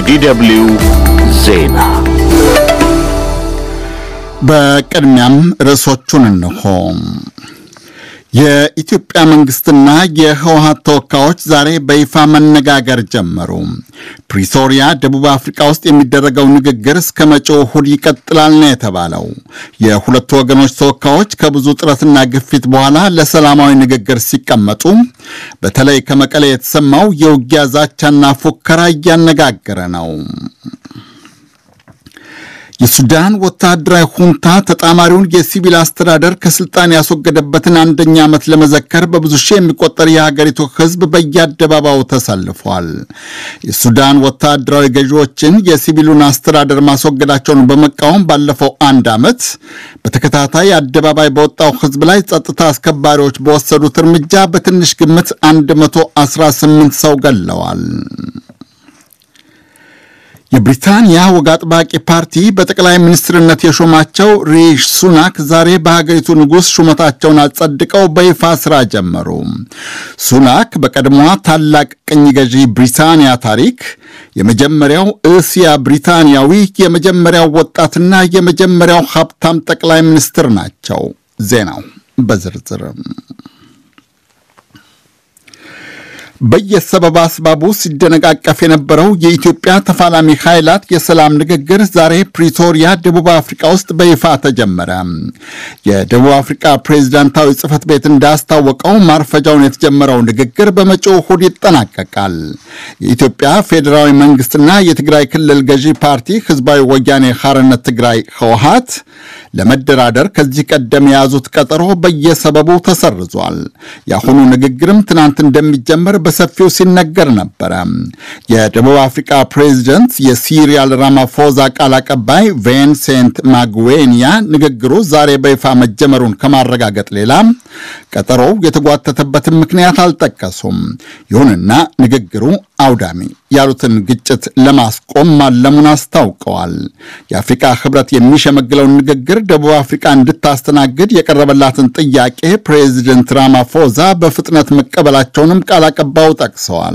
የዲደብልዩ ዜና በቅድሚያም ርዕሶቹን እንሆ። የኢትዮጵያ መንግስትና የህወሀት ተወካዮች ዛሬ በይፋ መነጋገር ጀመሩ። ፕሪቶሪያ ደቡብ አፍሪካ ውስጥ የሚደረገው ንግግር እስከ መጪው እሁድ ይቀጥላል ነው የተባለው። የሁለቱ ወገኖች ተወካዮች ከብዙ ጥረትና ግፊት በኋላ ለሰላማዊ ንግግር ሲቀመጡ፣ በተለይ ከመቀሌ የተሰማው የውጊያ ዛቻና ፉከራ እያነጋገረ ነው። የሱዳን ወታደራዊ ሁንታ ተጣማሪውን የሲቪል አስተዳደር ከስልጣን ያስወገደበትን አንደኛ ዓመት ለመዘከር በብዙ ሺህ የሚቆጠር የሀገሪቱ ህዝብ በየአደባባዩ ተሰልፏል። የሱዳን ወታደራዊ ገዢዎችን የሲቪሉን አስተዳደር ማስወገዳቸውን በመቃወም ባለፈው አንድ ዓመት በተከታታይ አደባባይ በወጣው ህዝብ ላይ ጸጥታ አስከባሪዎች በወሰዱት እርምጃ በትንሽ ግምት 118 ሰው ገለዋል። የብሪታንያ ወግ አጥባቂ ፓርቲ በጠቅላይ ሚኒስትርነት የሾማቸው ሪሽ ሱናክ ዛሬ በሀገሪቱ ንጉሥ ሹመታቸውን አጸድቀው በይፋ ስራ ጀመሩ። ሱናክ በቀድሞዋ ታላቅ ቅኝ ገዢ ብሪታንያ ታሪክ የመጀመሪያው እስያ ብሪታንያዊ፣ የመጀመሪያው ወጣትና የመጀመሪያው ሀብታም ጠቅላይ ሚኒስትር ናቸው። ዜናው በዝርዝርም በየሰበብ አስባቡ ሲደነቃቀፍ የነበረው የኢትዮጵያ ተፋላሚ ኃይላት የሰላም ንግግር ዛሬ ፕሪቶሪያ ደቡብ አፍሪካ ውስጥ በይፋ ተጀመረ። የደቡብ አፍሪካ ፕሬዝዳንታዊ ጽሕፈት ቤት እንዳስታወቀው ማርፈጃውን የተጀመረው ንግግር በመጪው እሁድ ይጠናቀቃል። የኢትዮጵያ ፌዴራዊ መንግስትና የትግራይ ክልል ገዢ ፓርቲ ህዝባዊ ወያኔ ሐርነት ትግራይ ህወሀት ለመደራደር ከዚህ ቀደም የያዙት ቀጠሮ በየሰበቡ ተሰርዟል። የአሁኑ ንግግርም ትናንት እንደሚጀመር በሰፊው ሲነገር ነበረ። የደቡብ አፍሪካ ፕሬዚደንት የሲሪያል ራማፎዛ ቃል አቀባይ ቬንሴንት ማግዌኒያ ንግግሩ ዛሬ በይፋ መጀመሩን ከማረጋገጥ ሌላ ቀጠሮው የተጓተተበትን ምክንያት አልጠቀሱም። ይሁንና ንግግሩ አውዳሚ ያሉትን ግጭት ለማስቆም ማለሙን አስታውቀዋል። የአፍሪካ ህብረት የሚሸመግለውን ንግግር ደቡብ አፍሪካ እንድታስተናግድ የቀረበላትን ጥያቄ ፕሬዚደንት ራማፎዛ በፍጥነት መቀበላቸውንም ቃል አቀባዩ ጠቅሰዋል።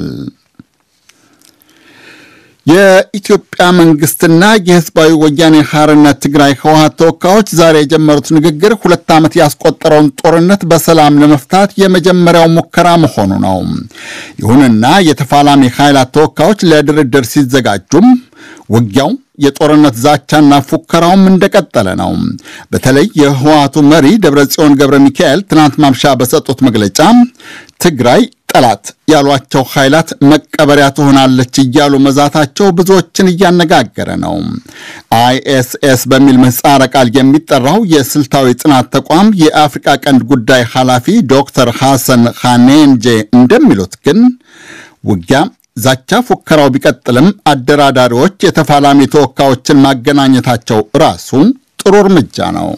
የኢትዮጵያ መንግስትና የህዝባዊ ወያኔ ሐርነት ትግራይ ህወሀት ተወካዮች ዛሬ የጀመሩት ንግግር ሁለት ዓመት ያስቆጠረውን ጦርነት በሰላም ለመፍታት የመጀመሪያው ሙከራ መሆኑ ነው። ይሁንና የተፋላሚ ኃይላት ተወካዮች ለድርድር ሲዘጋጁም ውጊያው የጦርነት ዛቻና ፉከራውም እንደቀጠለ ነው። በተለይ የህወሀቱ መሪ ደብረጽዮን ገብረ ሚካኤል ትናንት ማምሻ በሰጡት መግለጫ ትግራይ ጠላት ያሏቸው ኃይላት መቀበሪያ ትሆናለች እያሉ መዛታቸው ብዙዎችን እያነጋገረ ነው። አይኤስኤስ በሚል ምህጻረ ቃል የሚጠራው የስልታዊ ጥናት ተቋም የአፍሪካ ቀንድ ጉዳይ ኃላፊ ዶክተር ሐሰን ኻኔንጄ እንደሚሉት ግን ውጊያ ዛቻ ፉከራው ቢቀጥልም አደራዳሪዎች የተፋላሚ ተወካዮችን ማገናኘታቸው ራሱ ጥሩ እርምጃ ነው።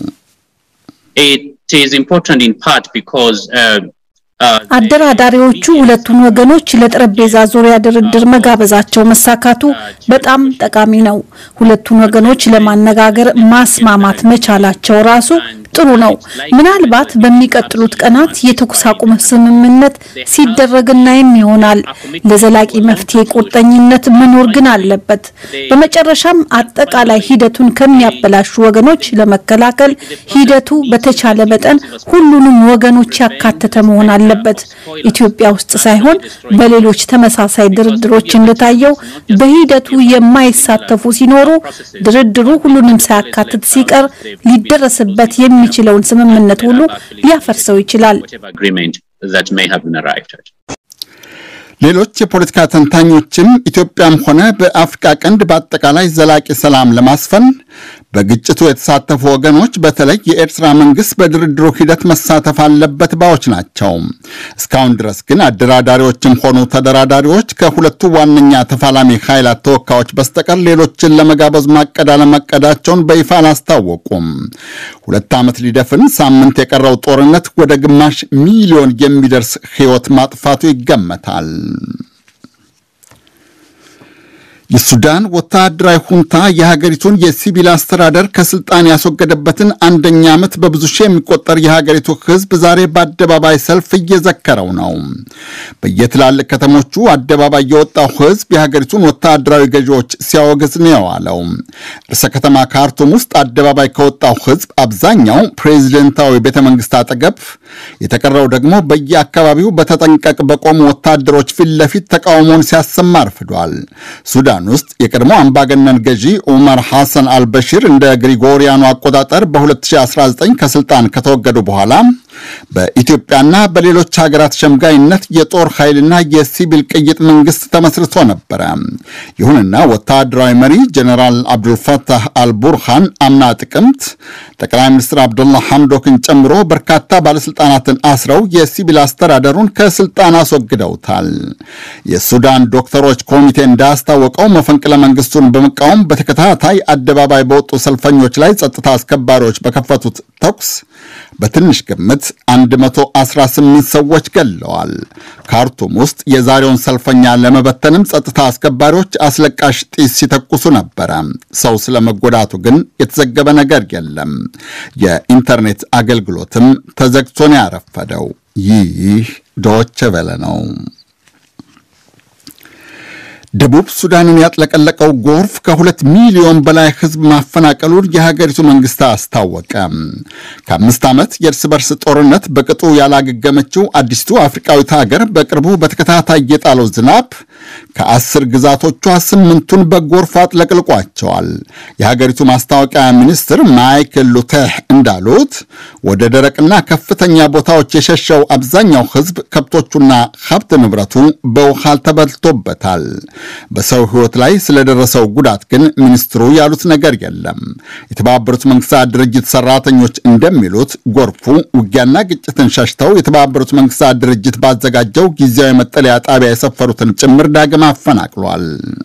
አደራዳሪዎቹ ሁለቱን ወገኖች ለጠረጴዛ ዙሪያ ድርድር መጋበዛቸው መሳካቱ በጣም ጠቃሚ ነው። ሁለቱን ወገኖች ለማነጋገር ማስማማት መቻላቸው ራሱ ጥሩ ነው። ምናልባት በሚቀጥሉት ቀናት የተኩስ አቁም ስምምነት ሲደረግ እናይም ይሆናል። ለዘላቂ መፍትሄ ቁርጠኝነት መኖር ግን አለበት። በመጨረሻም አጠቃላይ ሂደቱን ከሚያበላሹ ወገኖች ለመከላከል ሂደቱ በተቻለ መጠን ሁሉንም ወገኖች ያካተተ መሆን አለበት። ኢትዮጵያ ውስጥ ሳይሆን በሌሎች ተመሳሳይ ድርድሮች እንደታየው በሂደቱ የማይሳተፉ ሲኖሩ ድርድሩ ሁሉንም ሳያካትት ሲቀር ሊደረስበት የሚችለውን ስምምነት ሁሉ ሊያፈርሰው ይችላል። ሌሎች የፖለቲካ ተንታኞችም ኢትዮጵያም ሆነ በአፍሪካ ቀንድ በአጠቃላይ ዘላቂ ሰላም ለማስፈን በግጭቱ የተሳተፉ ወገኖች በተለይ የኤርትራ መንግስት በድርድሩ ሂደት መሳተፍ አለበት ባዮች ናቸው። እስካሁን ድረስ ግን አደራዳሪዎችም ሆኑ ተደራዳሪዎች ከሁለቱ ዋነኛ ተፋላሚ ኃይላት ተወካዮች በስተቀር ሌሎችን ለመጋበዝ ማቀድ አለማቀዳቸውን በይፋ አላስታወቁም። ሁለት ዓመት ሊደፍን ሳምንት የቀረው ጦርነት ወደ ግማሽ ሚሊዮን የሚደርስ ሕይወት ማጥፋቱ ይገመታል። የሱዳን ወታደራዊ ሁንታ የሀገሪቱን የሲቪል አስተዳደር ከስልጣን ያስወገደበትን አንደኛ ዓመት በብዙ ሺህ የሚቆጠር የሀገሪቱ ሕዝብ ዛሬ በአደባባይ ሰልፍ እየዘከረው ነው። በየትላልቅ ከተሞቹ አደባባይ የወጣው ሕዝብ የሀገሪቱን ወታደራዊ ገዢዎች ሲያወግዝ ነው የዋለው። ርዕሰ ከተማ ካርቱም ውስጥ አደባባይ ከወጣው ሕዝብ አብዛኛው ፕሬዚደንታዊ ቤተ መንግስት አጠገብ፣ የተቀረው ደግሞ በየአካባቢው በተጠንቀቅ በቆሙ ወታደሮች ፊት ለፊት ተቃውሞውን ሲያሰማ አርፍዷል። ሱዳን ውስጥ የቀድሞ አምባገነን ገዢ ዑመር ሐሰን አልበሺር እንደ ግሪጎሪያኑ አቆጣጠር በ2019 ከስልጣን ከተወገዱ በኋላ በኢትዮጵያና በሌሎች ሀገራት ሸምጋይነት የጦር ኃይልና የሲቪል ቅይጥ መንግስት ተመስርቶ ነበረ። ይሁንና ወታደራዊ መሪ ጀኔራል አብዱልፈታህ አልቡርሃን አምና ጥቅምት ጠቅላይ ሚኒስትር አብዱላ ሐምዶክን ጨምሮ በርካታ ባለስልጣናትን አስረው የሲቪል አስተዳደሩን ከስልጣን አስወግደውታል። የሱዳን ዶክተሮች ኮሚቴ እንዳስታወቀው መፈንቅለ መንግስቱን በመቃወም በተከታታይ አደባባይ በወጡ ሰልፈኞች ላይ ጸጥታ አስከባሪዎች በከፈቱት ተኩስ በትንሽ ግምት 118 ሰዎች ገለዋል። ካርቱም ውስጥ የዛሬውን ሰልፈኛ ለመበተንም ጸጥታ አስከባሪዎች አስለቃሽ ጢስ ሲተኩሱ ነበረ። ሰው ስለመጎዳቱ ግን የተዘገበ ነገር የለም። የኢንተርኔት አገልግሎትም ተዘግቶ ነው ያረፈደው። ይህ ዶቼ ቬለ ነው። ደቡብ ሱዳንን ያጥለቀለቀው ጎርፍ ከሁለት ሚሊዮን በላይ ሕዝብ ማፈናቀሉን የሀገሪቱ መንግስት አስታወቀ። ከአምስት ዓመት የእርስ በርስ ጦርነት በቅጡ ያላገገመችው አዲስቱ አፍሪካዊት ሀገር በቅርቡ በተከታታይ የጣለው ዝናብ ከአስር ግዛቶቿ ስምንቱን በጎርፍ አጥለቅልቋቸዋል። የሀገሪቱ ማስታወቂያ ሚኒስትር ማይክል ሉቴህ እንዳሉት ወደ ደረቅና ከፍተኛ ቦታዎች የሸሸው አብዛኛው ሕዝብ ከብቶቹና ሀብት ንብረቱ በውሃ ተበልቶበታል። በሰው ሕይወት ላይ ስለደረሰው ጉዳት ግን ሚኒስትሩ ያሉት ነገር የለም። የተባበሩት መንግስታት ድርጅት ሰራተኞች እንደሚሉት ጎርፉ ውጊያና ግጭትን ሸሽተው የተባበሩት መንግስታት ድርጅት ባዘጋጀው ጊዜያዊ መጠለያ ጣቢያ የሰፈሩትን ጭምር ዳግም አፈናቅሏል።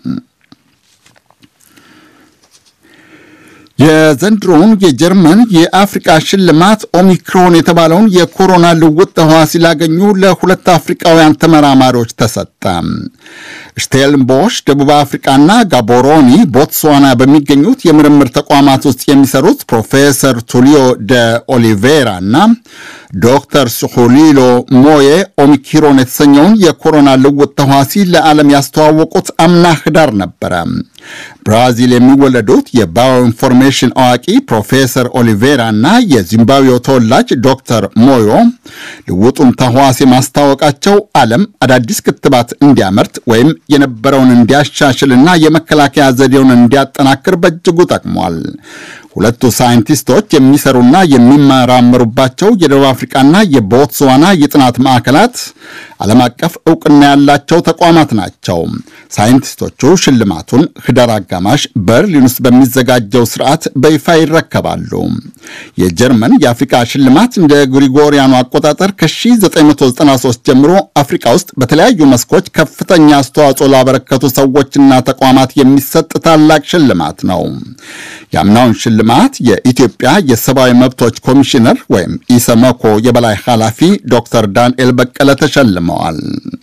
የዘንድሮውን የጀርመን የአፍሪቃ ሽልማት ኦሚክሮን የተባለውን የኮሮና ልውጥ ተህዋሲ ላገኙ ለሁለት አፍሪቃውያን ተመራማሪዎች ተሰጠ። ሽቴልንቦሽ ደቡብ አፍሪቃና ጋቦሮኒ ቦትስዋና በሚገኙት የምርምር ተቋማት ውስጥ የሚሰሩት ፕሮፌሰር ቱሊዮ ደ ኦሊቬራ እና ዶክተር ሱሁሊሎ ሞዬ ኦሚክሮን የተሰኘውን የኮሮና ልውጥ ተህዋሲ ለዓለም ያስተዋወቁት አምና ህዳር ነበረ። ብራዚል የሚወለዱት የባዮ ኢንፎርሜሽን አዋቂ ፕሮፌሰር ኦሊቬራ እና የዚምባብዌው ተወላጅ ዶክተር ሞዮ ልውጡን ተህዋሲ ማስታወቃቸው ዓለም አዳዲስ ክትባት እንዲያመርት ወይም የነበረውን እንዲያሻሽልና የመከላከያ ዘዴውን እንዲያጠናክር በእጅጉ ጠቅሟል። ሁለቱ ሳይንቲስቶች የሚሰሩና የሚመራመሩባቸው የደቡብ አፍሪቃና የቦትስዋና የጥናት ማዕከላት ዓለም አቀፍ እውቅና ያላቸው ተቋማት ናቸው። ሳይንቲስቶቹ ሽልማቱን ህዳር አጋማሽ በርሊን ውስጥ በሚዘጋጀው ስርዓት በይፋ ይረከባሉ። የጀርመን የአፍሪቃ ሽልማት እንደ ግሪጎሪያኑ አቆጣጠር ከ1993 ጀምሮ አፍሪቃ ውስጥ በተለያዩ መስኮች ከፍተኛ አስተዋጽኦ ላበረከቱ ሰዎችና ተቋማት የሚሰጥ ታላቅ ሽልማት ነው። የአምናውን ሽልማት የኢትዮጵያ የሰብአዊ መብቶች ኮሚሽነር ወይም ኢሰመኮ የበላይ ኃላፊ ዶክተር ዳንኤል በቀለ ተሸልመዋል።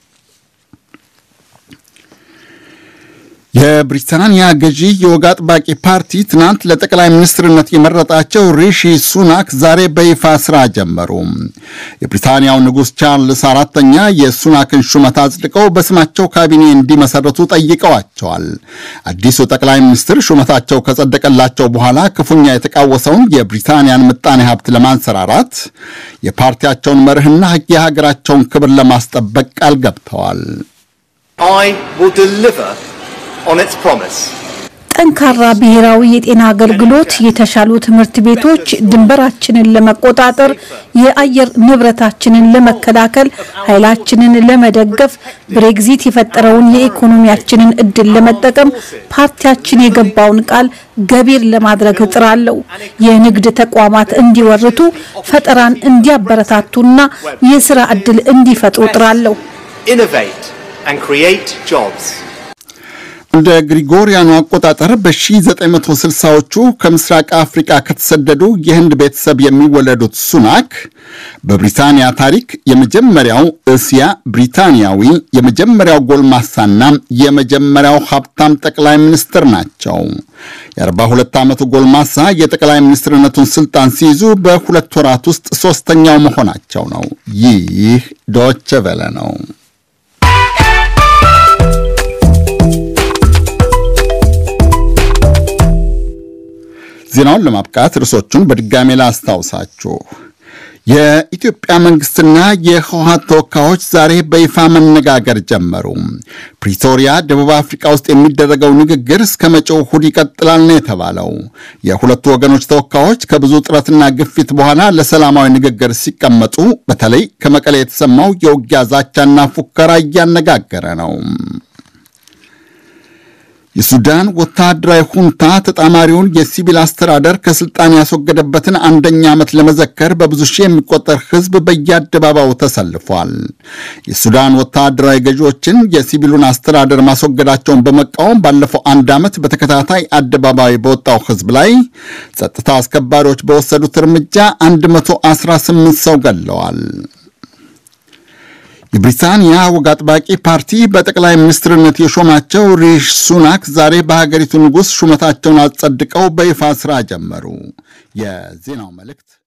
የብሪታንያ ገዢ የወግ አጥባቂ ፓርቲ ትናንት ለጠቅላይ ሚኒስትርነት የመረጣቸው ሪሺ ሱናክ ዛሬ በይፋ ስራ ጀመሩ። የብሪታንያው ንጉሥ ቻርልስ አራተኛ የሱናክን ሹመት አጽድቀው በስማቸው ካቢኔ እንዲመሰረቱ ጠይቀዋቸዋል። አዲሱ ጠቅላይ ሚኒስትር ሹመታቸው ከጸደቀላቸው በኋላ ክፉኛ የተቃወሰውን የብሪታንያን ምጣኔ ሀብት ለማንሰራራት የፓርቲያቸውን መርህና የሀገራቸውን ክብር ለማስጠበቅ ቃል ገብተዋል። ጠንካራ ብሔራዊ የጤና አገልግሎት፣ የተሻሉ ትምህርት ቤቶች፣ ድንበራችንን ለመቆጣጠር፣ የአየር ንብረታችንን ለመከላከል፣ ኃይላችንን ለመደገፍ፣ ብሬግዚት የፈጠረውን የኢኮኖሚያችንን እድል ለመጠቀም ፓርቲያችን የገባውን ቃል ገቢር ለማድረግ እጥራለሁ። የንግድ ተቋማት እንዲወርቱ፣ ፈጠራን እንዲያበረታቱና የስራ እድል እንዲፈጥሩ እጥራለሁ። እንደ ግሪጎሪያኑ አቆጣጠር በ1960ዎቹ ከምስራቅ አፍሪቃ ከተሰደዱ የህንድ ቤተሰብ የሚወለዱት ሱናክ በብሪታንያ ታሪክ የመጀመሪያው እስያ ብሪታንያዊ፣ የመጀመሪያው ጎልማሳና የመጀመሪያው ሀብታም ጠቅላይ ሚኒስትር ናቸው። የ42 ዓመቱ ጎልማሳ የጠቅላይ ሚኒስትርነቱን ስልጣን ሲይዙ በሁለት ወራት ውስጥ ሶስተኛው መሆናቸው ነው። ይህ ዶቼ ቬለ ነው። ዜናውን ለማብቃት ርዕሶቹን በድጋሜ ላስታውሳችሁ። የኢትዮጵያ መንግስትና የህወሀት ተወካዮች ዛሬ በይፋ መነጋገር ጀመሩ። ፕሪቶሪያ ደቡብ አፍሪካ ውስጥ የሚደረገው ንግግር እስከ መጪው እሁድ ይቀጥላል ነው የተባለው። የሁለቱ ወገኖች ተወካዮች ከብዙ ጥረትና ግፊት በኋላ ለሰላማዊ ንግግር ሲቀመጡ በተለይ ከመቀሌ የተሰማው የውጊያ ዛቻና ፉከራ እያነጋገረ ነው። የሱዳን ወታደራዊ ሁንታ ተጣማሪውን የሲቪል አስተዳደር ከስልጣን ያስወገደበትን አንደኛ ዓመት ለመዘከር በብዙ ሺህ የሚቆጠር ህዝብ በየአደባባዩ ተሰልፏል። የሱዳን ወታደራዊ ገዢዎችን የሲቪሉን አስተዳደር ማስወገዳቸውን በመቃወም ባለፈው አንድ ዓመት በተከታታይ አደባባይ በወጣው ህዝብ ላይ ጸጥታ አስከባሪዎች በወሰዱት እርምጃ 118 ሰው ገለዋል። የብሪታንያ ወግ አጥባቂ ፓርቲ በጠቅላይ ሚኒስትርነት የሾማቸው ሪሽ ሱናክ ዛሬ በሀገሪቱ ንጉሥ ሹመታቸውን አጸድቀው በይፋ ሥራ ጀመሩ። የዜናው መልእክት